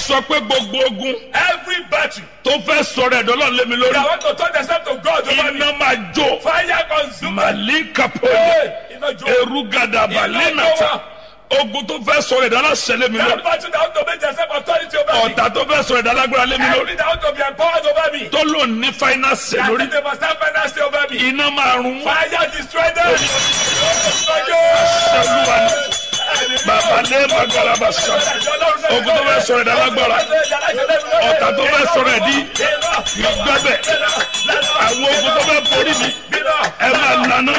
sọ pé gbogbo ogun Every battle tó fẹ́ sọ̀rọ̀ ẹ̀dọ́ lọ́n lé mi that lórí want to turn themselves to God over me. iná máa jó Fire consume. màlíkà pọ̀lì Hey, iná jó. erugada balinata ogun tó fẹ́ sọ̀rọ̀ ẹ̀dá láṣẹ lé mi That lórí battle that want to make themselves authority over me. ọ̀tá tó fẹ́ sọ̀rọ̀ ẹ̀dá lágbára lé mi lórí Every that want to be empowered over me. tó lò ní fáínàsì That lórí think they must have finance over me. iná máa run wọ́n Fire destroy them. Iná jó. olúwa ni bàbá lé magalaba sọ ogun tó fẹ́ sọ̀rọ̀ ẹ̀dá lágbára ọ̀tá tó fẹ́ sọ̀rọ̀ ẹ̀dí gbẹ́bẹ̀ àwọn ogun tó fẹ́ borí mi ẹ máa lànà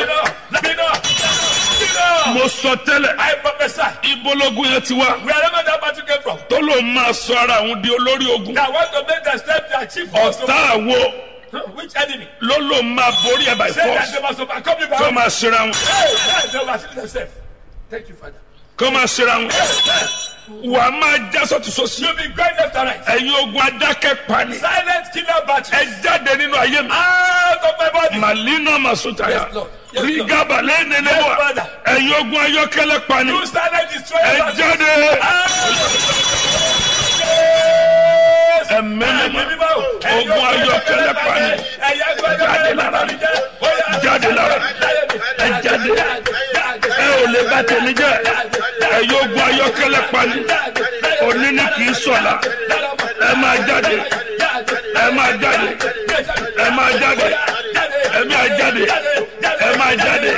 mo sọ tẹ́lẹ̀ I prophesy. ibologun yẹn ti wá Wherever that battle came from, tó lò máa sọ ara àwọn di olórí ogun that want to make themselves their chief force. ọ̀tá àwo Which enemy? ló lò máa borí ẹ̀ by Say that force they must overcome you by kó máa ṣera wọn Hey, they oversee themselves. Thank you, Father. kó máa ṣera wọn wà á máa já sọ́tún sósì You'll be great left and right. ẹ̀yin ogun adákẹ́ pani Silent killer battle. ẹ jáde nínú ayé mi Out of my body. màlínà màsútàyà Yes, Lord. Yes, Lord. rígàbà lẹ́nìí Yes, wa Father. ẹ̀yin ogun ayọ́kẹ́lẹ́ pani You silent destroyer ẹ battle. jáde ẹ̀mẹ́nìmọ́ ogun ayọ́kẹ́lẹ́ pani jáde lára mi jáde lára mi ẹ jáde ẹ ò lè bá tèmi jẹ́ ẹ̀yin ogun ayọ́kẹ́lẹ́ pani òní ni kì í sọ̀la ẹ máa jáde ẹ máa jáde ẹ máa jáde ẹ máa jáde ẹ máa jáde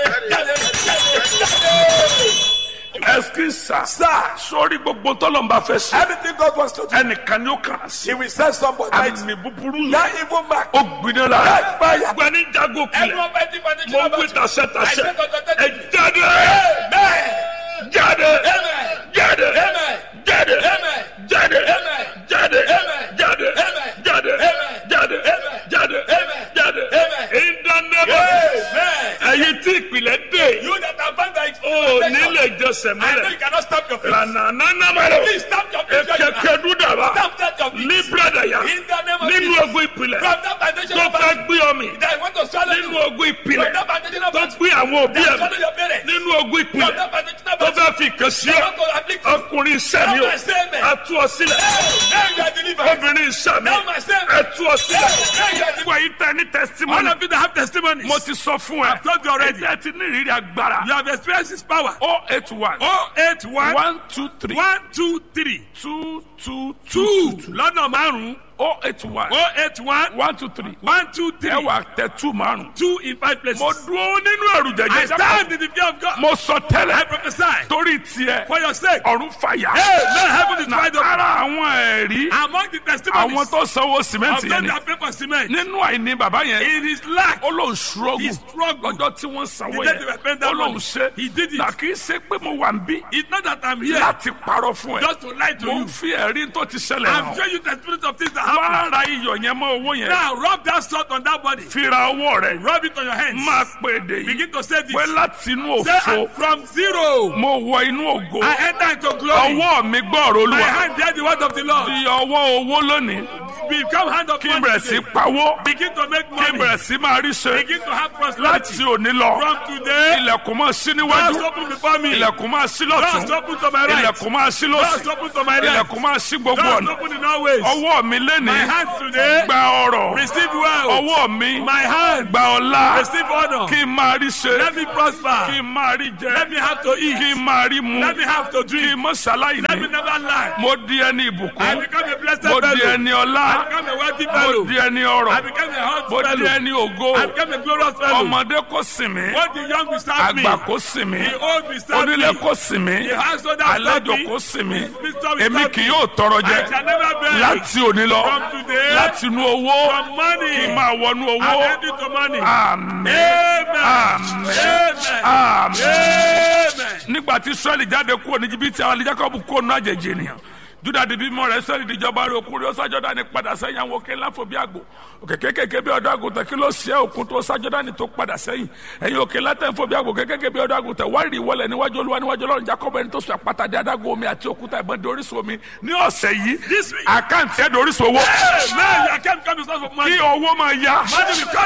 ẹsikisa sórí gbogbo tọ́lọ́mbà fẹ́ sí Anything God wants to do, ẹnìkan ni ó kàn án sí He will send somebody. àmì búburú That yẹn evil mark. ó gbiná la Fire. gbani jago kulẹ̀ Everyone fighting for the mo killer wí battle. tasẹ́ I tasẹ́ said unto them, ẹ jáde Amen. jáde Amen. jáde Amen. jáde Amen. jáde Amen. jáde Amen. jáde Amen. jáde Amen. jáde Amen. jáde Amen. jáde Amen. ìdánilẹ́bọ̀ Amen. ẹ̀yin tí ìpìlẹ̀ dé You that are bound by ó nílé jọsẹ̀ I know mẹ́lẹ̀ you cannot stop your feet. lànàánàmàlẹ̀ Please stop your feet. where you are. ekekedu dàbà Stop that your feet. ní brada yá In the name of nínú Jesus. ogun ìpìlẹ̀ From that foundation tó of fẹ́ battle gbé ọmọ that want to swallow nínú you. ogun ìpìlẹ̀ From that foundation of tó battle gbé àwọn òbí that ẹ̀ swallow your parents. nínú ogun From ìpìlẹ̀ that foundation of tó battle fẹ́ fi kàn sí that ọ want to afflict you. ọkùnrin sẹ́mi o Now my statement. ẹtú ọ sílẹ̀ Now you are delivered. obìnrin sẹ́mi Now my statement. ẹtú ọ sílẹ̀ Now you are delivered. wọ́n yìí tẹ ní All testimony of you that have testimonies. mo ti sọ fún ẹ I've told you already. ẹ ti ní ìrírí agbára You have experienced His power. o eight one Oh eight one one two three one two three two two two two lọ́nà márùn-ún o eight one oh eight one one two three one two ẹ three wà tẹ two márùn. two in five places. mo dúró nínú ẹrù I jẹjẹ stand in the fear of God. mo sọ I tẹ́lẹ̀ prophesy torí tiẹ̀ for your sake. ọ̀run fàyà. Hey, may heaven is wide open. ara àwọn ẹ̀rí Among the testimonies àwọn tó sanwó of sìmẹ́ǹtì those yẹn ni that pay for cement, nínú àìní bàbá yẹn in his lack, ó lóun ṣúrọ́gù he struggled. ọjọ́ tí wọ́n sanwó The day they were paying yẹn that ó lóun money, ṣe he did it. nà kì í ṣe pé mo wà ń bí It's not that I'm here láti parọ́ fún ẹ just to lie to mo you. ń fi ẹ̀rí tó ti ṣẹlẹ̀ I'm hàn showing you the spirit of things that happen. wá ra iyọ̀ yẹn mọ́ owó yẹn Now rub that salt on that body. fi ra owó rẹ̀ Rub it on your hands. máa pè èdè yìí Begin to say this. pé láti inú Say òfo I'm from zero. mo wọ inú ògo I enter into glory. ọwọ́ mi gbọ́ọ̀rọ̀ My olúwa hand bear the word of the Lord. di ọwọ́ owó lónìí Become hand of kí n money bẹ̀rẹ̀ sí today. pawó Begin to make kí n money. bẹ̀rẹ̀ sí máa rí ṣe Begin to have prosperity. láti òní lọ From today, ilẹ̀kùn máa ṣí níwájú doors open before me. ilẹ̀kùn máa ṣí Doors lọ́tún open to my right. ilẹ̀kùn máa ṣí Doors lọ́sì open to my right. ilẹ̀kùn máa ṣí gbogbo Doors ọ̀nà open in all ways. ọwọ́ mi My lénìí hands today gba ọrọ̀ receive wealth. ọwọ́ mi My hand gba ọlá receive honor. kí n máa rí ṣe Let me prosper. kí n máa rí jẹ Let me have to eat. kí n máa rí mu Let me have to kí drink. n mọ́ ṣaláì Let me ní never lie. mo di ẹni I ìbùkún become a blessed mo di fellow. ẹni ọlá I become a wealthy mo fellow. di ẹni ọrọ̀ I become a hot mo di fellow. ẹni ògo I become a glorious fellow. ọmọdé kò sinmi What the young will serve me. àgbà kò sinmi The old will serve me. onílé kò sinmi The household that serve àlejò me. kò sinmi Visitor will èmi serve kì me. yóò tọrọ I jẹ shall never beg. láti òní lọ From today, láti inú owó from money, kí n máa wọnú I'm owó ready to money. àmín Amen. Amen. Amen. àmín. Amen. nígbà tí israẹli jáde kúrò ní jìbìtì àwọn alẹ́ jacob kúrò nínú àjèjì ènìyàn juda di bímọ rẹ̀ israẹli dìjọba rẹ̀ òkú rẹ̀ ó sájọdá ní padà sẹ́yìn àwọn òkè ńlá fò bí àgbò òkè kékèké bí ọ̀dọ́ àgùntàn kí ló ṣe òkun tó sájọdá ní tó padà sẹ́yìn ẹ̀yin òkè látẹ̀ ń fò bí àgbò kékèké bí ọ̀dọ́ àgùntàn wárìrì wọlé níwájú olúwa níwájú ọlọ́run jacob ẹni tó sọ àpáta dé adágún omi àti òkúta ìbọn di orísun omi ní ọ̀sẹ̀ yìí This week. àkáǹtì ẹ̀ di orísun owó Amen. Your account become a source of money. kí owó máa ya Money will come in.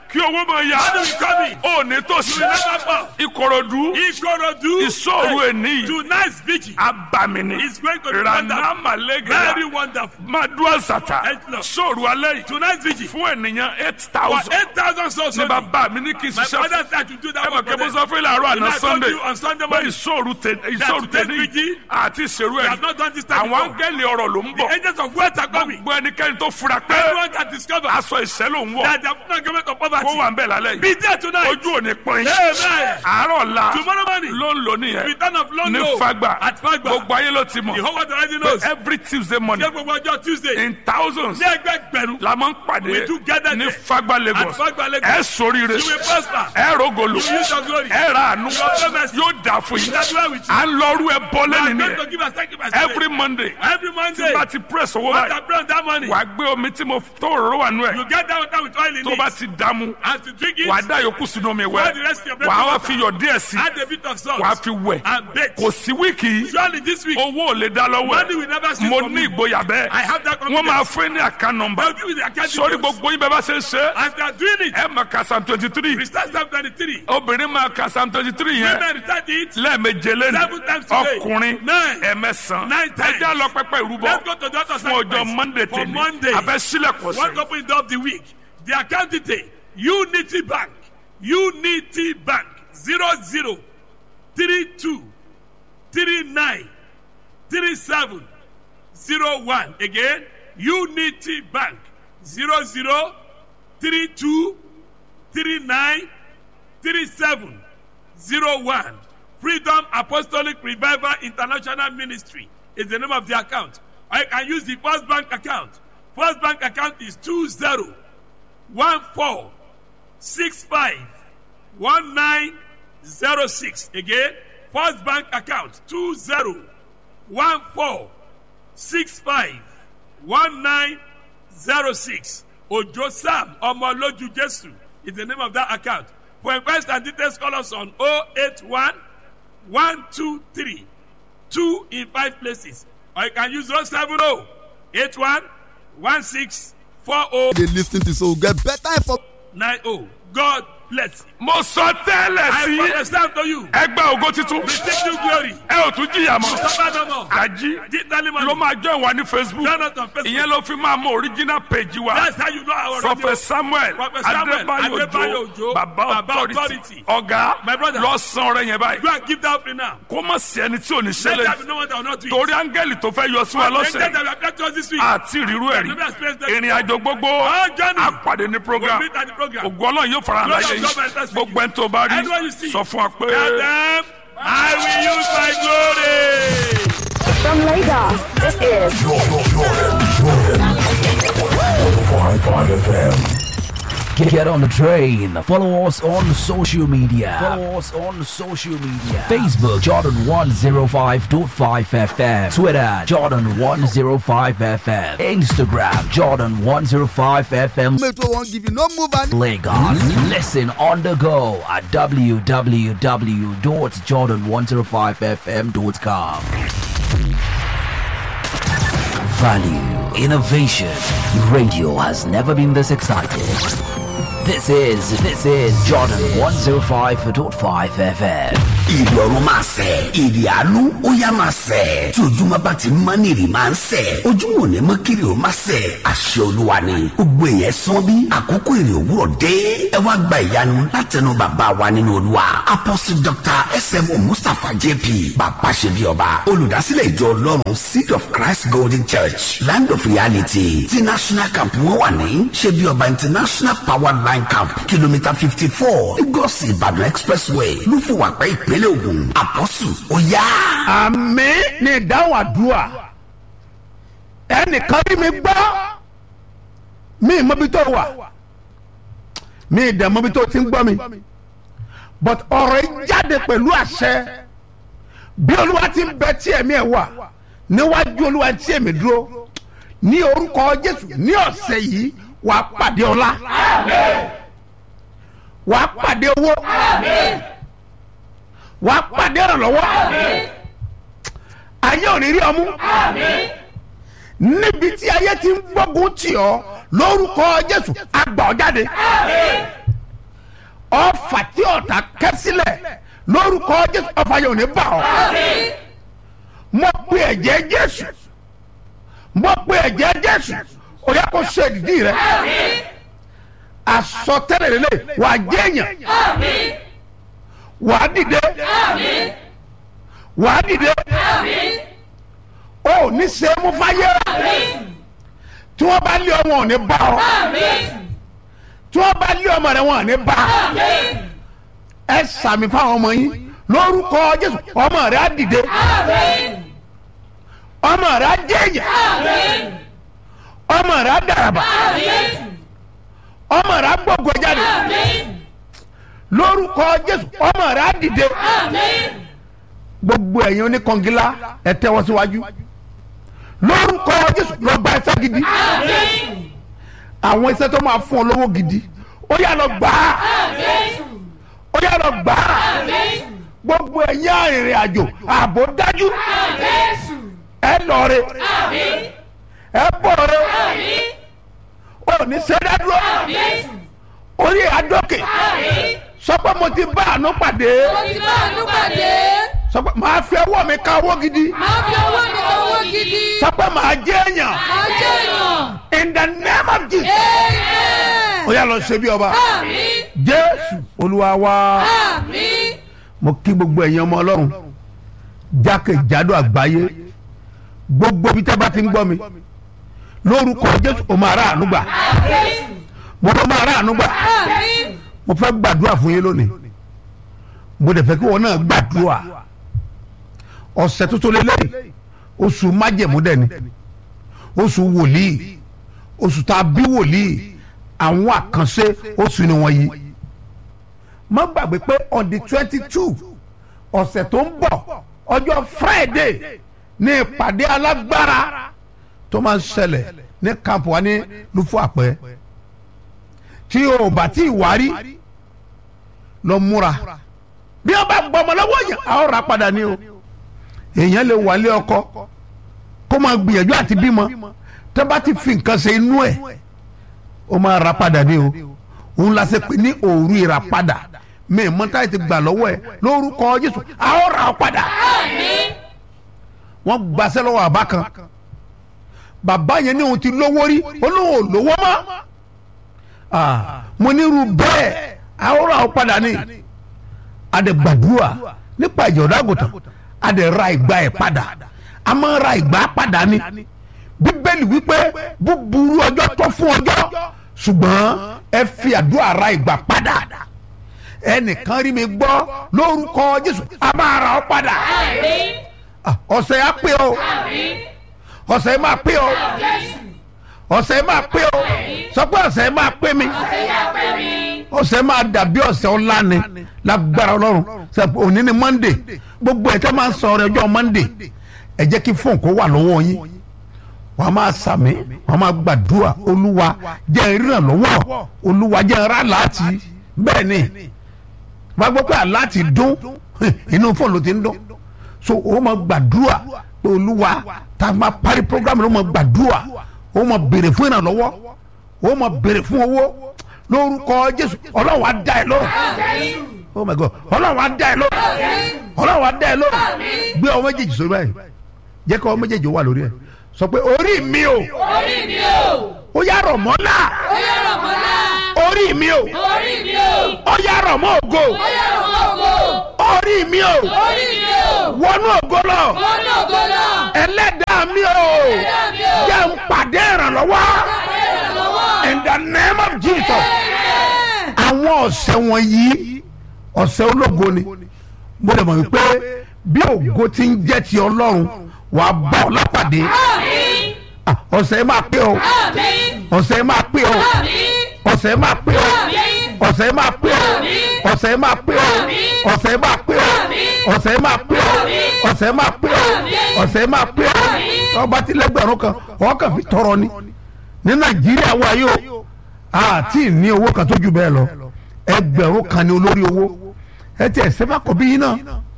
kí owó máa yá Money will come in. ó ní tó sí You will never fall. ìkòròdú Ikorodu. ìṣòro èní yìí Tonight's vigil abàmì ni is going to be wonderful. ranamalege Very wonderful. madua sata Yes, Lord. sóòrù alẹ́ yìí Tonight's vigil. fún ènìyàn eight For thousand 8,000 souls ní only. bàbá mi ní kí n My ṣiṣẹ́ father fún said to do that ẹ mọ̀ one kí for mo them. sọ fún ilé àárọ̀ And I àná told sunday you on Sunday pé morning. ìṣòro tẹ ìṣòro today tẹ̀lé vigil, àti ìṣèrú We ẹ̀ have not done this time àwọn before. áńgẹ́lì ọ̀rọ̀ ló ń The bọ̀ angels of wealth are coming. gbogbo ẹnikẹ́ni tó fura pé Everyone can discover aṣọ ìṣẹ́ ló ń wọ̀ that they have not given to kó poverty. wà ń bẹ̀ lálẹ́ yìí Be there tonight. ojú ò ní pọ́n yín Amen. àárọ̀ la Tomorrow morning. ló ń lò nìyẹn Return of ní London. fagba At Fagba. gbogbo ayé ló ti The mọ̀ whole world already knows. every tuesday morning Ṣé gbogbo ọjọ́ Tuesday? in thousands Ní ẹgbẹgbẹ̀rún. la máa ń pàdé We do gather ní there. fagba At lagos Fagba Lagos. ẹ sóríire You will prosper. ẹ rògolo You use your glory. ẹ ra àánú Your mercy. yóò dà fún yín That's why we choose. à ń lọrú ẹ bọ́ We lẹ́nu are going nìyẹn to give a sacrifice. every today. monday Every Monday. bá ti press owó What báyìí I bring that money. wàá gbé omi tí mo tó òróró wà nú ẹ You get that water with oil in tó bá it. ti dààmú And to drink it. wàá dá yòókù sínú omi Pour wẹ the rest of your wàá wá blessing fi yọ díẹ̀ sí Add a bit of salt. wàá fi wẹ̀ And bake. kò sí wíìkì yìí Surely this week. owó ò lè dá lọ́wọ́ Money ẹ̀ will never cease mo from ní me. ìgboyà bẹ́ẹ̀ I have that wọ́n máa confidence. fún yín ní àká nọmba I'll give you the account sórí details. gbogbo yín bẹ́ẹ̀ bá ṣe ń ṣe As they are doing it. ẹ mọ̀ ká psalm twenty three Restart Psalm 23. obìnrin máa ka psalm twenty three yẹn Women recite it. lẹ́ẹ̀meje lẹ́nu Seven times today. ọkùnrin Nine. ẹ̀mẹ́sàn Nine times. ẹjẹ́ lọ pẹ́pẹ́ ìrúbọ Let's go to the altar fún ọjọ́ sacrifice. monday For tèmi Monday. abẹ́ sílẹ̀ kọ̀ One sí. company of the week. The account detail. Unity Bank. Unity Bank. Zero zero three two three nine three seven zero one. Again. Unity Bank. Zero zero three two three nine three seven zero one. Freedom Apostolic Revival International Ministry is the name of the account. I can use the First Bank account. First Bank account is two zero one four six five one nine zero six. Again, First Bank account two zero one four six five one nine zero six. Ojo Sam Omoloju Jesu is the name of that account. For inquiries and details, call us on 081 123 2 in 5 places. Or you can use 070 81 16 40 dey lis ten to so get better info. 90. God bless you. mo sọ tẹ́lẹ̀ I sí prophesy to you. ẹgbẹ́ ògo titun Receive new glory. ẹ ò tún jìyà mọ́ Suffer no more. àjí Digitally ló money. máa jọ ìwà ní facebook Join us on Facebook. ìyẹn ló fi máa mọ original page wa That's how you know our radio. prophet samuel Prophet Samuel adébáyò Adébáyò ojo Òjó, baba Baba authority Authority. ọ̀gá My brother. lọ san ọrẹ yẹn báyìí Go and give that offering now. kó má sí ẹni tí ò ní Let ṣẹlẹ̀ there be no one that will not do it. torí áńgẹ́lì tó fẹ́ yọ sí wa The angels lọ́sẹ̀ that will appear to us this week. àti ìrírú ẹ̀ rí Never experienced that ìrìn àjò gbogbo Our journey. àpàdé ní We'll program meet at the program. ògùn ọlọ́run yóò fara hàn Lord láyé of God manifest yìí with gbogbo ẹni tó bá rí Anyone you see. sọ fún wa pé. Tell them, I will use my glory. From Lagos, this is Jordan, Jordan, Jordan. 105.5 FM. Get on the train. Follow us on social media. Follow us on social media. Facebook Jordan 105.5 FM. Twitter Jordan 105 FM. Instagram Jordan 105 FM. mate wey wan give you no move and. Lagos. Listen on the go at www.jordan105fm.com. Value, innovation. Radio has never been this excited. This is, this is Jordan 105.5 FM. ìrọ̀rùn máa sẹ̀ èrè àánú ó yá máa sẹ̀ tí ojúmọ́ bá ti mọ́ ní èrè máa ń sẹ̀ ojúmọ́ ò ní mọ́ kiri ó máa sẹ̀ àṣẹ olúwa ni gbogbo èèyàn sán bí àkókò èrè òwúrọ̀ dé ẹ wá gba ìyanu látẹnu bàbá wa nínú olúwa apostle dr smo mustapha jp bàbá ṣe bí ọba olùdásílẹ̀ ìjọ ọlọ́run seed of christ golden church land of reality ti national camp wọn wà ní ṣe bí ọba international power line camp kìlómítà fifty four lagos ìbàdàn expressway lúfùwàpẹ́ ìpínlẹ̀ ògùn àpọ́sù ó yá. àmì ní ìdáhùn àdúrà ẹnìkan rí mi gbọ́ mi ì mọbi tó wà mi ì dẹ̀ mọbi tó ti ń gbọ́ mi but ọ̀rọ̀ yìí jáde pẹ̀lú àṣẹ bí olúwa ti ń bẹ tí ẹ̀mí ẹ̀ wà níwájú olúwa tí ẹ̀mí dúró ní orúkọ jésù ní ọ̀sẹ̀ yìí wà á pàdé ọlá wà á pàdé owó wà á pàdé ìrànlọ́wọ́ ayé ò ní rí ọmú níbi tí ayé ti ń gbógun tì ọ́ lórúkọ jésù àgbà ọ́ jáde ọ̀tá kẹ́sílẹ̀ lórúkọ jésù ọfà yóò ní bà ọ́ mo pe ẹ̀jẹ̀ jésù mo pe ẹ̀jẹ̀ jésù ó yẹ kó ṣe ìdí rẹ àsọtẹ́lẹ̀ lélẹ̀ wàá jẹ́yàn wàá dìde wàá dìde ó ní sẹ́mu fáyé tí wọ́n bá lé ọmọ ò ní bá ọ tí wọ́n bá lé ọmọ rẹ wọn ò ní bá ẹ sàmì fáwọn ọmọ yín lórúkọ jésù ọmọ rẹ á dìde ọmọ rẹ á jẹ́yàn ọmọ rẹ á dàràbà ọmọ rẹ á gbọ̀gbọ̀ jáde lórúkọ jésù ọmọ rẹ á dìde gbogbo ẹ̀yin oníkangilá ẹ tẹ́wọ́ síwájú lórúkọ jésù lọ gba ẹsẹ̀ gidi àwọn iṣẹ́ tó máa fún ọ lówó gidi ó yá lọ gbà á ó yá lọ gbà á gbogbo ẹ̀yin arìnrìn àjò ààbò dájú ẹ lọre ẹ bọ̀re ò ní sẹ́dádúró orí àdókè sọ pé mo ti bá àánú pàdé mo ti bá àánú pàdé. sọ pé màá fi ọwọ́ mi ka owó gidi máa fi owó mi kan owó gidi. sọ pé màá jẹ́ èèyàn máa jẹ́ èèyàn. in the name of Jesus amen. ó yá lọ ṣe bí ọba àmín. jésù olúwa wá àmín. mo kí gbogbo ẹ̀yin ọmọ ọlọ́run jákèjádò àgbáyé gbogbo ibi tẹ́ bá ti ń gbọ́ mi lórúkọ jésù o máa rà àánú gbà mo lọ máa rà àánú gbà àmín. mo fẹ́ gbàdúrà fún yín lónìí mo dẹ̀ fẹ́ kí wọn náà gbàdúrà ọ̀sẹ̀ tuntun lélẹ́yìn oṣù májẹ̀mú dẹ̀ ni oṣù wòlíì oṣù tá a bí wòlíì àwọn àkànṣe oṣù ni wọ́n yí má gbàgbé pé on the twenty two ọ̀sẹ̀ tó ń bọ̀ ọjọ́ friday ní ìpàdé alágbára tó máa ń ṣẹlẹ̀ ní camp wa ní lufu àpẹ́ tí o bá tí ì wárí lọ múra bí wọn bá gbọmọ lọ́wọ́ yẹn a ó ra padà ní o èèyàn lè wálé ọkọ kó máa gbìyànjú àti bímọ tó bá ti fi nǹkan ṣe inú ẹ̀ ó máa ra padà ní o òun la ṣe pé ní òru ìràpadà mi ì mọ́tà ti gbà lọ́wọ́ ẹ̀ lórúkọ jésù a ó ra ọ padà wọ́n gbaṣẹ́ lọ́wọ́ àbá kan bàbá yẹn ní òun ti lówó rí olóhùn ò lówó mọ́ ah mo ní irú bẹ́ẹ̀ àwòrán àwọn padà ní adẹ gbàdúrà nípa ìjọba àgùntàn adẹ ra ìgbà ẹ̀ padà a máa ra ìgbà padà ní bíbélì wípé búburú ọjọ́ tó fún ọjọ́ ṣùgbọ́n ẹ fi àdúrà ra ìgbà padà ẹnìkan rí mi gbọ́ lórúkọ jésù a máa ra ọ padà Ah, ọ̀sẹ̀ yà pé o ọ̀sẹ̀ máa pé o ọ̀sẹ̀ máa pé o sọ pé ọ̀sẹ̀ máa pé mi ọ̀sẹ̀ máa dàbí ọ̀sẹ̀ ọ̀la ni lágbára ọlọ́run sọ pé òní ni monday gbogbo ẹ̀ tẹ́ máa ń sọ ọ̀rẹ́ ọjọ́ monday ẹ jẹ́ kí fóònù kó wà lọ́wọ́ yín wọ́n á máa sàmì wọ́n á máa gbàdúrà olúwa jẹ́ ìrànlọ́wọ́ olúwa jẹ́ ìrà láti bẹ́ẹ̀ ni wọ́n á gbọ́ pé àláti dún inú fóònù ló ti ń dún so o ma gbàdúrà pé olúwa tá a máa parí programme ló ma gbàdúrà o ma béèrè fún ìrànlọ́wọ́ o ma béèrè fún owó lórúkọ jésù ọlọ́run á dá ẹ lọ oh my god ọlọ́run á dá ẹ lọ ọlọ́run á dá ẹ lọ gbé ọmọ méjèèjì sórí báyìí jẹ́ kí ọmọ méjèèjì ó wà lórí ẹ̀ sọ pé orí mi o orí mi o. ó yá rọ̀ mọ́lá ó yẹ rọ̀mọ́lá. orí mi o orí mi o. ó yá rọ̀ mọ́ ògo ó yẹ rọ̀mọ́gbò. orí mi o orí mi o. wọnú ògo lọ wọnú ògo náà. ẹlẹ́dàá mi o ẹlẹ́dàá mi o. jẹ́ ń pàdé ìrànlọ́wọ́ Pàdé ìrànlọ́wọ́. in the name of jesus Amen. àwọn ọ̀sẹ̀ wọ̀nyí ọ̀sẹ̀ ológo ni mo lè mọ̀ wípé bí ògo ti ń jẹ́ ti ọlọ́run wà á bá ọ lápàdé Àmín. Ah, ọ̀sẹ̀ máa pé ọ Àmín. ọ̀sẹ̀ máa pé ọ Àmín. ọ̀sẹ̀ máa pé ọ Àmín. ọ̀sẹ̀ máa pé ọ Àmín. ọ̀sẹ̀ máa pé ọ Àmín. ọ̀sẹ̀ máa pé ọ Àmín. ọ̀sẹ̀ máa pé ọ Àmín. ọ̀sẹ̀ máa pé ọ Àmín. ọ̀sẹ̀ máa pé ọ Àmín. ọba tí lẹ́gbẹ̀rún kan ọkàn fi tọrọ ni ní nàìjíríà wà yóò àti ní owó kan tó ju bẹ́ẹ̀ lọ ẹgbẹ̀rún kan ní olórí owó ẹ tiẹ̀ sẹ́fà kọ́ bí yín náà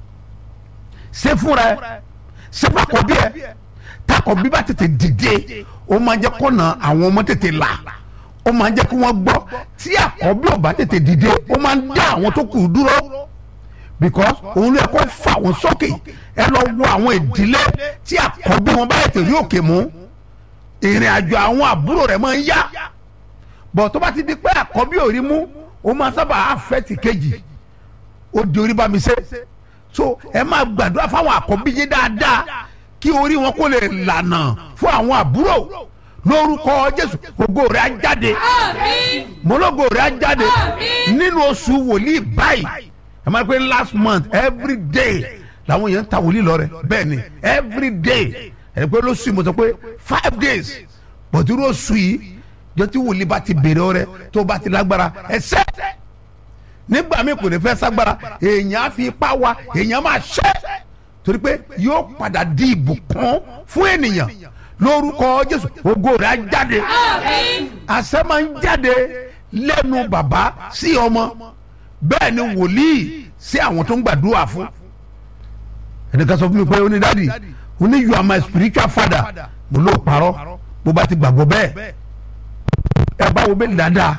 ṣé fúnra ẹ sẹ́fà kọ́ bí ẹ takọ̀ bí bá tètè dìde ó máa jẹ́ kọ́nà àwọn ọmọ tètè là ó máa ń jẹ́ kí wọ́n gbọ́ tí àkọ́bí ò bá tètè dìde ó máa ń dá àwọn tó kù dúró because òun ló yẹ kó fà wọ́n sókè ẹ lọ wo àwọn ìdílé tí àkọ́bí wọn bá tètè rí òkè mú ìrìn àjò àwọn àbúrò rẹ̀ máa ń yá bọ̀ tó bá ti di pé àkọ́bí ò rí mú ó máa sábà àfẹ́tì kejì ó di orí bá mi ṣe so ẹ máa gbàdúrà fáwọn àkọ́bí yín dáadáa kí orí wọn kó lè lànà fún àwọn àbúrò lórúkọ jésù ògo rẹ̀ á jáde Àmín. mọlọgọ rẹ̀ á jáde Àmín. nínú oṣù wòlíì báyìí ẹ máa pé last month every day làwọn èèyàn ń ta wòlíì lọ rẹ bẹ́ẹ̀ ni every day ẹ pé lóṣù yìí mo sọ pé five days bọ̀dúró oṣù yìí jọ tí wòlíì bá ti bèrè ọrẹ tó bá ti lágbára ẹ sẹ́ nígbà míì kò ní fẹ́ ságbára èèyàn á fi ipá wa èèyàn máa ṣẹ́ torí pé yóò padà di ìbùkún fún ènìyàn lórúkọ jésù ògo rẹ̀ á jáde Àmín. àṣẹ máa ń jáde lẹ́nu bàbá sí ọmọ bẹ́ẹ̀ ni wòlíì sí àwọn tó ń gbàdúrà fún ẹnìkan sọ fún mi pé ó ní dádì ó ní you are my spiritual father mo ló parọ́ bó bá ti gbàgbọ́ bẹ́ẹ̀ ẹ bá wo bẹ́ẹ̀ dáadáa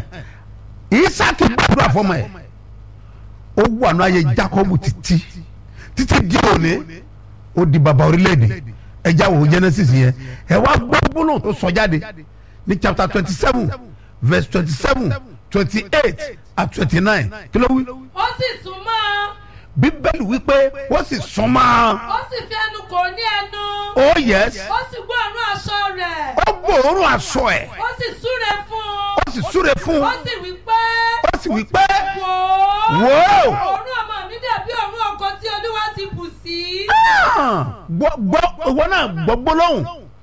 isaki gbàdúrà fọmọ ẹ ó wà ní ayé jacob títí títí di òní ó di bàbá orílẹ̀-èdè ẹja wo genesis yẹn ẹ wá gbọ́ gbólóhùn tó sọ jáde ní chapter twenty seven verse twenty seven twenty eight and twenty nine kí ló wí ó sì sún mọ́ bíbélì wípé ó sì sún mọ́ ó sì fi ẹnu kò ní ẹnu oh yes ó sì gbọ́ ọ̀run aṣọ rẹ̀ ó gbòòrùn aṣọ ẹ̀ ó sì súre fún ó sì súre fún ó sì wí pé ó sì wí pé wò Wò ó. òórùn ọmọ mi dàbí òórùn ọkọ tí olúwa ti bù sí. gbọ́ gbọ́ ìwọ náà gbọ́ gbólóhùn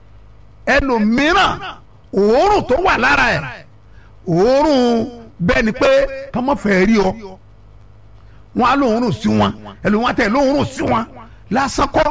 ẹlòmíràn òórùn tó wà lára ẹ̀ òórùn bẹ́ẹ̀ ni pé kọ́mọ́ fẹ́ rí ọ wọn á lóòórùn sí wọn ẹlòmíràn tẹ̀ lóòórùn sí wọn lásán kọ́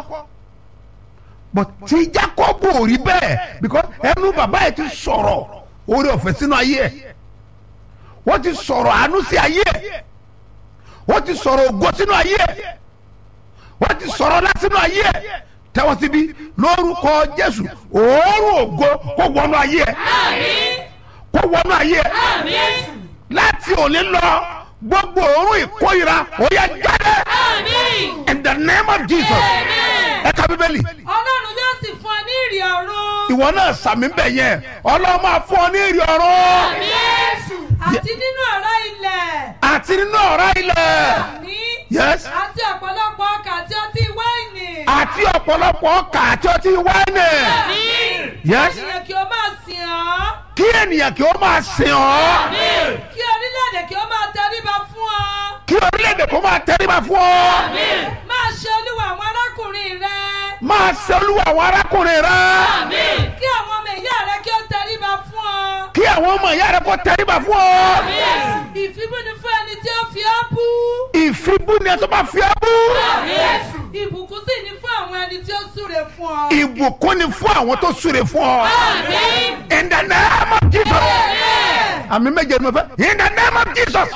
but tí Jákọ́bù ò rí bẹ́ẹ̀ because ẹnu bàbá ẹ̀ ti sọ̀rọ̀ orí ọ̀fẹ́ sínú ayé ẹ̀ wọ́n ti sọ̀rọ̀ àánú sí ayé ẹ̀ wọ́n ti sọ̀rọ̀ ògo sínú ayé ẹ̀ wọ́n ti sọ̀rọ̀ lásìnú ayé ẹ̀ tẹ́wọ́ síbi lórúkọ jésù òórùn ògo kó wọnú ayé ẹ̀ kó wọnú ayé ẹ̀ láti òní lọ gbogbo òórùn ìkórira ó yẹ jáde in the name of jesus ẹ ka bíbélì ọlọ́run yóò sì fún ọ ní ìrì ọ̀run. ìwọ náà sàmì bẹ̀ yẹn ọlọ́run máa fún ọ ní ìrì ọ̀run àti nínú ọ̀rá ilẹ̀. àti nínú ọ̀rá ilẹ̀ ní. Yes. àti ọ̀pọ̀lọpọ̀ ọkà àti ọtí wáìnì. àti ọ̀pọ̀lọpọ̀ ọkà àti ọtí wáìnì Yes. ènìyàn kí o máa sìn ọ́. kí ènìyàn kí ó máa sìn ọ́ kí orílẹ̀-èdè kí o máa tẹríba fún ọ. kí orílẹ̀-èdè kó máa tẹríba fún ọ máa ṣe olúwa àwọn arákùnrin rẹ. máa ṣe olúwa àwọn arákùnrin rẹ kí àwọn ọmọ ìyá rẹ kí o tẹríba fún ọ. kí àwọn ọmọ ìyá rẹ kó tẹríba fún ọ ìfibúni fún ẹni tí ó fi ọ́ bú. ìfibú ni ẹ tó bá fi ọ́ bú ìbùkún sì ni fún àwọn ẹni tí ó súre fún ọ. ìbùkún ni fún àwọn tó súre fún ọ in the name of jesus àmì méje ni mo fẹ́ in the name of jesus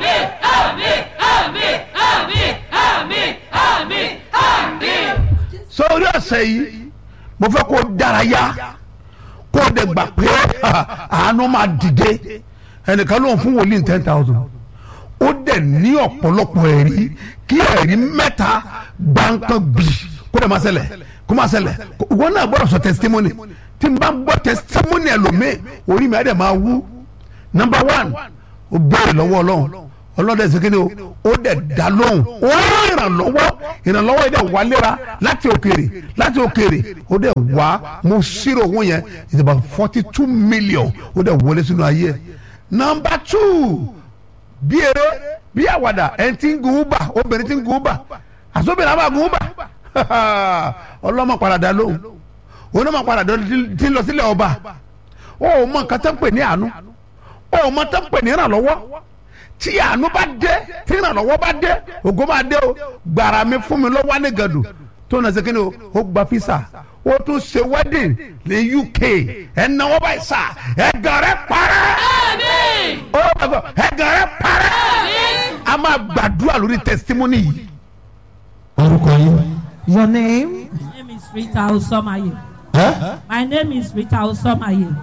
sórí ọ̀sẹ̀ yìí mo fẹ́ kó dárayá kó dẹ̀ gbà pé àánú máa dìde ẹnìkan ló ń fún wòlíì ten thousand ó dẹ̀ ní ọ̀pọ̀lọpọ̀ ẹ̀rí kí ẹ̀rí mẹ́ta gbàǹkan bì kó dẹ̀ máa ṣẹlẹ̀ kó máa ṣẹlẹ̀ ìwọ náà gbọ́dọ̀ sọ testimony tí n bá ń gbọ́ testimony ẹlòmíì orí mi á dẹ̀ máa wú number one ó béèrè lọ́wọ́ ọlọ́run ọlọ́dẹ ṣèkéde o ó dẹ̀ dá lóhùn ó rán ìrànlọ́wọ́ ìrànlọ́wọ́ yìí dẹ̀ wá léra láti òkèèrè láti òkèèrè ó dẹ̀ wá mo ṣírò owó yẹn it's about forty two million ó dẹ̀ wọlé sínú ayé ẹ̀ number two bí eré bí àwàdà ẹni tí ń gun uber obìnrin tí ń gun uber àsobìnrin àbá gun uber ọlọ́mọ padà dá lóhùn onímọ̀ padà dá tí ń lọ sílẹ̀ ọba ó mọ nǹkan tó ń pè ní àánú ó mọ tó ń pè ní ìrànlọ́wọ́ tí àánú bá dé tí ìrànlọ́wọ́ bá dé ògo máa dé o gbàrà mi fún mi lọ́wọ́ ní gàdù tó na ṣe kíni o ó gba fisa ó tún ṣe wedding ní UK ẹ̀ náwó báyìí sá ẹ̀gàn rẹ̀ parẹ́ ó gbàgbọ́ ẹ̀gàn rẹ̀ parẹ́ a máa gbàdúrà lórí testimony yìí. orúkọ yín. Your name? My name is Rita Osomaye. Huh? My name is Rita Osomaye.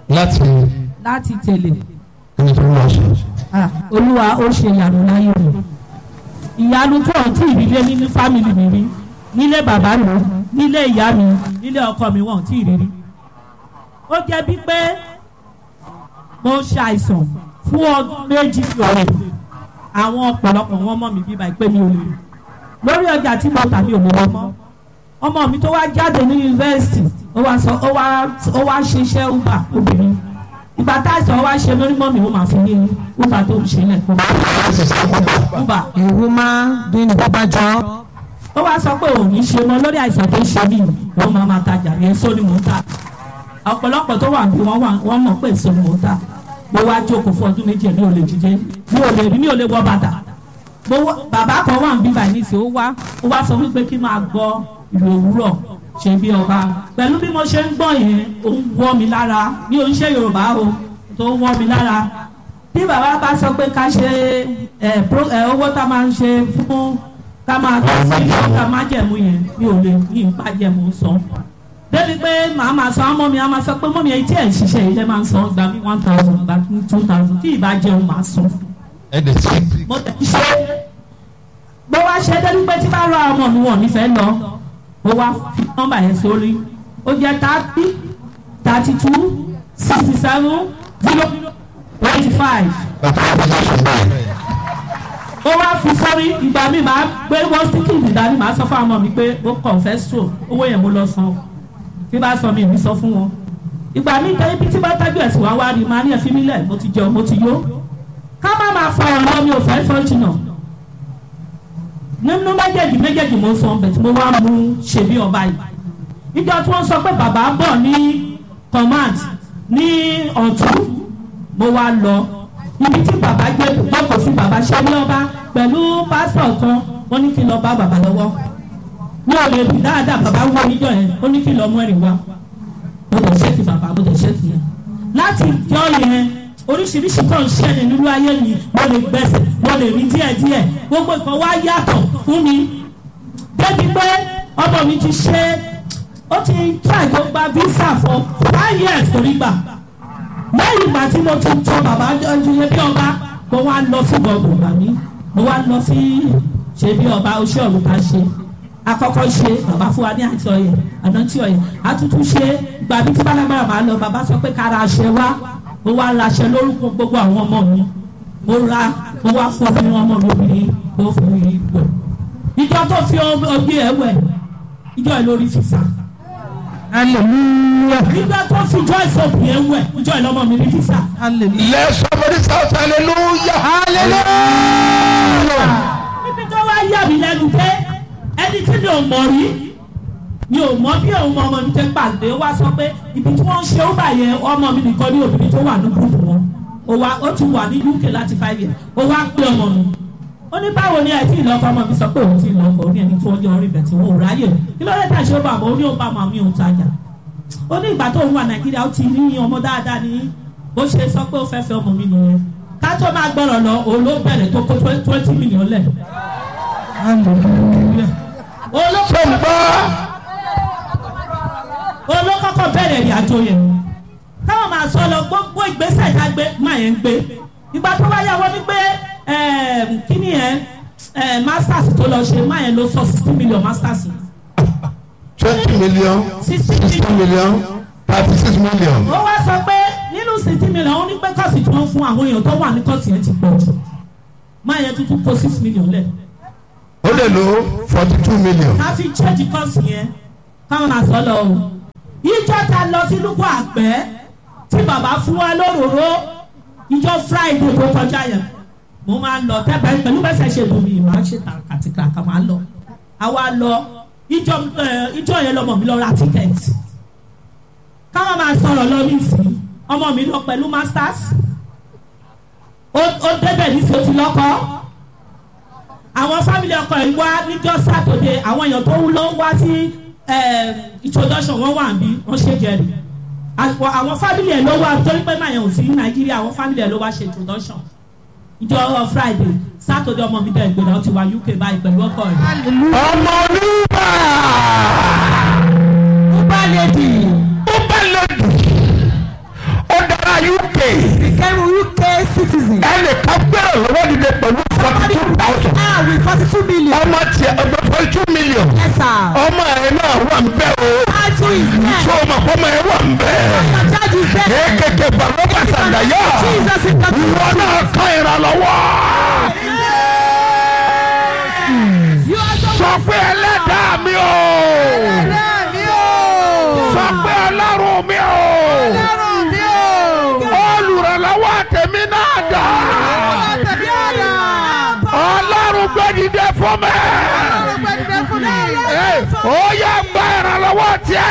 láti láti tẹ̀lé ẹni tó ń lọ ṣe. Ah, olúwa ó ṣe ìyanu láyé mi ìyanu tó ọ̀n tí ìrírí nínú fámìlì mi rí nílé bàbá mi nílé ìyá mi nílé ọkọ mi wọn ò tí ì rírí ó jẹ́ bí pé mo ṣàìsàn fún ọdún méjì sí ọ̀rẹ́ àwọn ọ̀pọ̀lọpọ̀ wọn mọ̀ mí bíbá ìpè mi ò lè rí lórí ọjà tí mo tà mí ò lè lọ mọ́ ọmọ mi tó wá jáde ní yunifásitì ó wá sọ ó wá ó wá ṣiṣẹ́ uber obìnrin ìgbà tá a sọ wá ṣe lórí mọ́ mi ó máa fi ní uber tó ń ṣe lẹ́kọ̀ọ́ uber èwo máa dín ní bàbá jọ. ó wá sọ pé òun ní ṣe mọ lórí àìsàn tó ń ṣe mí wọn máa máa tajà ní èso ni mò ń tà ọ̀pọ̀lọpọ̀ tó wà bí wọ́n wà wọ́n mọ̀ pé èso ni mò ń tà mo wá jókòó fún ọdún méjì mi ò lè jíjẹ mi ò lè rí mi ò lè wọ bàtà mo wá- bàbá kan wà ń bí báyìí nísìnyí ó wá ó wá sọ wípé kí n máa gbọ́ ìlú òwúrọ̀ ṣe bí ọba pẹ̀lú bí mo ṣe ń gbọ́ yẹn ó ń wọ́ mi lára mi ò ń ṣe yorùbá o tó ń wọ́ mi lára bí bàbá bá sọ pé ká ṣe ẹ pro- ẹ, owó tá a máa ń ṣe fún ká máa tó sí ká má jẹ̀mú yẹn mi ò lè ní ipa jẹ̀mú sọ débi pé màá máa sọ ọmọ mi á máa sọ pé mọ́mi ẹ̀yìn tí ẹ̀ ń ṣiṣẹ́ ilé máa ń sọ gba mi one thousand gba mi two thousand tí ìbá jẹun máa sọ ẹ dẹ̀ sí. mo tẹ̀ ṣe bó wá ṣe débi pé tí bá rọ ọmọ mi wọ̀n nífẹ̀ẹ́ lọ ó wá fi nọ́mbà yẹn sórí ó jẹ́ thirty thirty two sixty seven zero twenty five bàtà wọn bá ṣe báyìí. ó wá fi sórí ìgbà mi máa gbé wọ́n síkìlì dání máa sọ fún àwọn ọmọ mi pé ó kàn fẹ́ stroke owó yẹn mo lọ san tí bá sọ mi ìbí sọ fún wọn ìgbà mi tẹ́ ibi tí bá tájú ẹ̀sìn wá wá rí máa ní ẹ̀fín mílẹ̀ mo ti jẹun mo ti yó ká má máa fa ọ̀rọ̀ mi ò fẹ́ fọ́ọ̀tìnà nínú méjèèjì méjèèjì mo sọ ọbẹ̀ tí mo wá mú ṣe bí ọba yìí ìjọ tí wọ́n sọ pé bàbá bọ̀ ní command ní ọ̀tún mo wá lọ ibi tí bàbá gbé gbọ́kọ̀ sí bàbá ṣe bí ọba pẹ̀lú pásítọ̀ kan wọ́n ní kí n lọ bá bàbá lọ́wọ́ mi ò lè bì dáadáa bàbá wọ níjọ yẹn ó ní kí n lọ mú ẹ̀rìn wá mo lè ṣe ti bàbá mo lè ṣe ti yẹn láti ìjọ yẹn oríṣiríṣi kan ń ṣẹlẹ̀ nínú ayé mi mo lè gbẹ̀sẹ̀ mo lè rí díẹ̀díẹ̀ gbogbo nǹkan wá yàtọ̀ fún mi débi pé ọmọ mi ti ṣe ó ti try tó gba visa for five years torí gbà lẹ́yìn ìgbà tí mo ti tọ bàbá ọdún yẹn bí ọba mo wá lọ sí gbọ̀ngàn ìgbà mi mo wá lọ sí ṣe bí ọba oṣù ọ̀run ká ṣe akọ́kọ́ ṣe bàbá fún wa ní àti ọ̀yẹ̀ àdántí ọ̀yẹ̀ àtútù ṣe ìgbà mi tí bálágbára máa lọ bàbá sọ pé kára aṣẹ wá mo wá ra aṣẹ lórúkọ gbogbo àwọn ọmọ mi mo ra mo wá fún ọmọ ọmọ mi obìnrin mo fi wẹ̀ ìjọ tó fi ọgbẹ ẹ wẹ̀ ìjọ ẹ lórí fìfà hallelujah. nígbà tó fi joyce òbí ẹ wẹ̀ ìjọ ẹ lọ́mọ mi ní fìfà. let somebody shout hallelujah. hallelujah. níbi tó wá yà mí lẹ́nu pé ẹni tí mi ò mọ̀ rí mi ò mọ̀ bí òun ọmọ mi tẹ́ pàdé ó wá sọ pé ibi tí wọ́n ń ṣe ó bà yẹn ọmọ mi nìkan ní obìnrin tó wà ní gúrúùpù wọn ó wá ó ti wà ní uk láti five years ó wá pé ọmọ mi ó ní báwo ni ẹ tí ìlọkọ ọmọ mi sọ pé òun ti lọkọ ó ní ẹni tí wọ́n jọ orí bẹ̀tì wọn ò ráyè kí ló dé tà ṣe ó bà mọ́ ó ní òun bá mọ́ mi òun tajà ó ní ìgbà tó ń wà nàìjíríà ó ti rí ọmọ dáadáa ní bó ṣe sọ pé ó fẹ́ fẹ́ ọmọ mi nìyẹn ká tó máa gbọ́rọ̀ lọ òun ló bẹ̀rẹ̀ tó kó twenty million lẹ̀ olókọ́ olókọ́kọ́ bẹ̀rẹ̀ ìrìn àjò yẹn káwọn máa sọ lọ gbogbo ìgbésẹ̀ ká gbé má yẹn gbé ìgbà tó wáyà wọ́n ní pé kíni yẹn masters tó lọ ṣe má yẹn ló sọ sixty million masters twenty million sixty million thirty six million. ó wá sọ pé nínú sixty million ó ní pé kọ́ọ̀sì tí wọ́n fún àwọn èèyàn tó wà ní kọ́ọ̀sì yẹn ti pọ̀ jù má yẹn tuntun kó six million lẹ̀ ó lè lo forty two million. ká fi change course yẹn káwọn máa sọ lọ o ìjọ ta lọ sí lúkọ àgbẹ̀ tí bàbá fún wa lóróró ìjọ friday tó kọjá yẹn mo máa ń lọ tẹ́pẹ́ pẹ̀lú bẹ́sẹ̀ ṣe dùn mí màá ṣe kàtìkà ká máa lọ àwa lọ ìjọ ìjọ yẹn lọmọ mi lọ ra tíkẹ́ẹ̀tì káwọn máa sọ̀rọ̀ lọ ní ìsìn ọmọ mi lọ pẹ̀lú masters ó débẹ̀ ní sọ́tì lọ́kọ́ àwọn fámìlì ọkọ yìí wá níjọ́ sátọdẹ àwọn èèyàn tó ń lọ wá sí introduction wọn wà bí wọn ṣe jẹrì àwọn fámìlì ẹ ló wá torí pé màá yẹn ò sí ní nàìjíríà àwọn fámìlì ẹ ló wá ṣe introduction ìjọ friday sátọdẹ ọmọ mi bẹ́ẹ̀ gbẹdọ̀ ti wá uk báyìí pẹ̀lú ọkọ rẹ̀. ọmọ olúbà. uber lady. uber lady. ó became UK citizen. ẹnìkan gbẹ̀rẹ̀ lọ́wọ́ dìde pẹ̀lú forty two thousand. Ah, with forty two million. ọmọ tiẹ̀ ọmọ forty two million. Yes, sir. ọmọ ẹ̀ náà wà ń bẹ́ o. Add to his name. tó o mọ̀ kó ọmọ ẹ̀ wà ń bẹ́. Your charge is there. kéékèèké bàbá bàtàndàyà. Jesus in the ìwọ náà kàn ìrànlọ́wọ́. You are the sọ pé ẹlẹ́dàá mi o. sọ pé ọlọ́run mi o. olùrànlọ́wọ́ tèmi náà dà. ọlọ́run gbẹ́dìde fún mi. Ẹ, ó yẹ gba ìrànlọ́wọ́ tiẹ̀.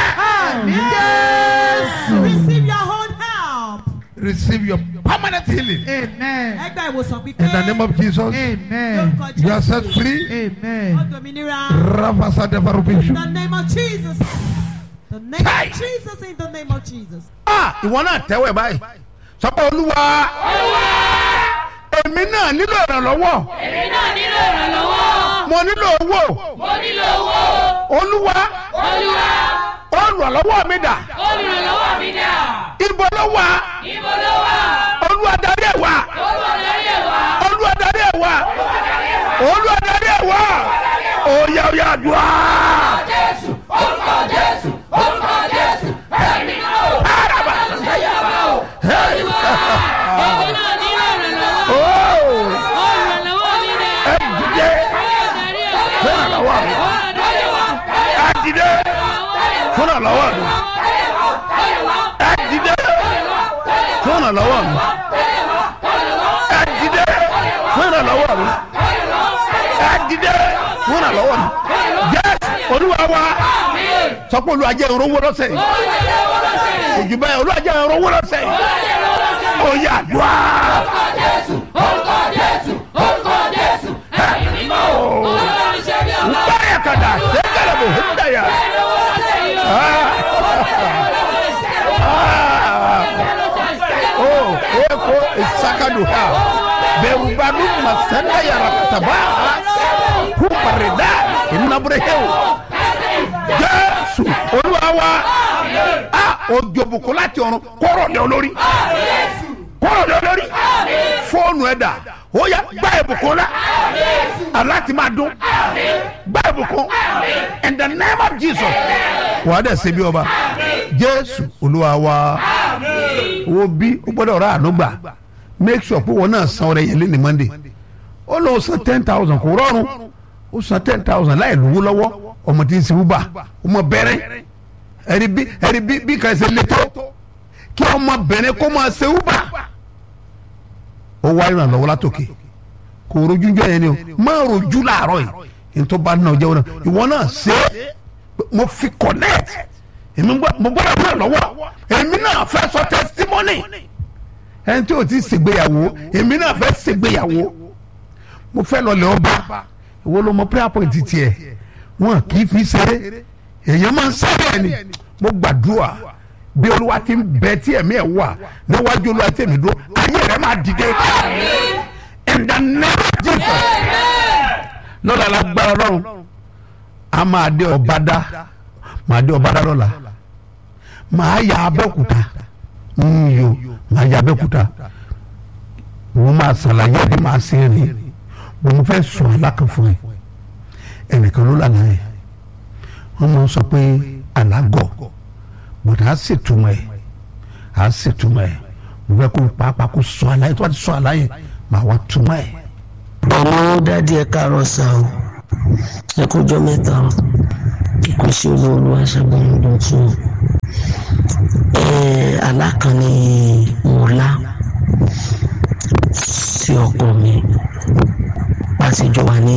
Receive your own help. receive your permanent healing. Ẹgbẹ́ ìwòsàn pípé. in the name of Jesus. Lórúkọ you are set Jésù. free. Òdòmìnira. Ravasa In devarubishu. the name of Jesus. The name Kai. of Jesus in the name of Jesus. Ah, ìwọ náà tẹ́wọ̀ ẹ̀ báyìí. sọ pé olúwa. èmi náà nílò ìrànlọ́wọ́. èmi náà nílò ìrànlọ́wọ́. mo nílò owó. mo nílò owó. olúwa. olúwa. olùrànlọ́wọ́ mi dà. olùrànlọ́wọ́ mi dà. ibo ló wà. ibo ló wà. olúwa darí ẹ̀ wá. olúwa darí ẹ̀ wá. olúwa darí ẹ̀ wá. olúwa darí ẹ̀ wá. oyè oyè àdúrà. jésù orúkọ jésù orúkọ jésù ẹ̀mí náà o. Araba. olúwa èmi náà nílò ìrànlọ́wọ́. Oh. olùrànlọ́wọ́ mi dà. ẹ dìde. olúwa darí ẹ̀ wá. fún ìrànlọ́wọ́ mi. olúwa darí ẹ̀ wá. ẹ dìde. fún ìrànlọ́wọ́ mi. ẹ dìde. fún ìrànlọ́wọ́ mi. ẹ dìde. fún ìrànlọ́wọ́ mi. ẹ dìde. fún ìrànlọ́wọ́ mi. jésù olúwa wa sọ pé olúwa jẹ́ ìrànwọ́ lọ́sẹ̀ yìí. òjò bẹ́ẹ̀ olúwa jẹ́ ìrànwọ́ lọ́sẹ̀ yìí. ó yà dùá. orúkọ jésù orúkọ jésù orúkọ jésù ẹ̀mí náà o. ọlọ́run ṣe bí ọba. báyà kàdà sẹ́kẹ̀rẹ̀ bò ń dàyà. Oh, eko isakadu ha. Beubanu masenda ya rakataba. Kuparida inabreheu. Jésù Olúwa wa. A òjòbùkún láti ọ̀run kọ́rọ̀ lé olórí. Kọ́rọ̀ lé olórí. Fóònù ẹ̀ dà. Ó yá gbá ìbùkún la. Aláti máa dún. Gbá ìbùkún. In the name of Jesus. Wàá dẹ̀ ṣe bí ọba. Jésù Olúwa wa wo bí o gbọ́dọ̀ ra àánú gbà make sure pé wọn náà san ọrẹ yẹn lé ní monday ó lọ san ten thousand kò rọrùn ó san ten thousand láì lówó lọ́wọ́ ọmọ tí ń sin uber ọmọ bẹ̀rẹ̀ ẹ̀rí bí ẹ̀rí bí bí kan ṣe lé tó kí ọmọ bẹ̀rẹ̀ kó máa ṣe uber ó wá ìrànlọ́wọ́ látòkè kò rojú jẹ́ yẹn ni o máa rojú láàárọ̀ yìí nítorí bá náà jẹ́ wọn náà ìwọ náà ṣe é mo fi connect èmi gbọ́- mo gbọ́dọ̀ náà lọ́wọ́ èmi náà fẹ́ sọ testimony ẹni tí o ti ṣègbéyàwó èmi náà fẹ́ ṣègbéyàwó mo fẹ́ lọlẹ̀ ọba ìwọ ló mọ prayer point tiẹ̀ wọn kì í fi ṣeré èèyàn máa ń sáré ẹni mo gbàdúrà bí olúwa ti ń bẹ tí ẹ̀mí ẹ̀ wà níwájú olúwa tí èmi dúró ayé rẹ̀ máa dìde in the name of Jesus lọ́la la gbára ọlọ́run a máa dé ọba dá máa dé ọba dá lọ́la máa ya abẹ́òkúta nyo máa ya abẹ́òkúta wọ́n máa ṣàlàyé bí máa ṣe rìn wọ́n fẹ́ sọ alákan fún ẹ ẹnìkan ló lànà ẹ wọ́n máa ń sọ pé alágọ̀ bọ̀dá á sì túmọ̀ ẹ̀ á sì túmọ̀ ẹ̀ mo fẹ́ kó pàápàá kó sọ àlàyé tó bá ti sọ àlàyé màá wá túmọ̀ ẹ̀. ọmọ dádì ẹ káàárọ̀ sá o ẹ kójọ mẹ́ta o kò sí olóòlù aṣàbọ̀n dọ̀tún ẹ alákànní mọ̀lá sí ọkọ mi pàṣẹjọ wà ní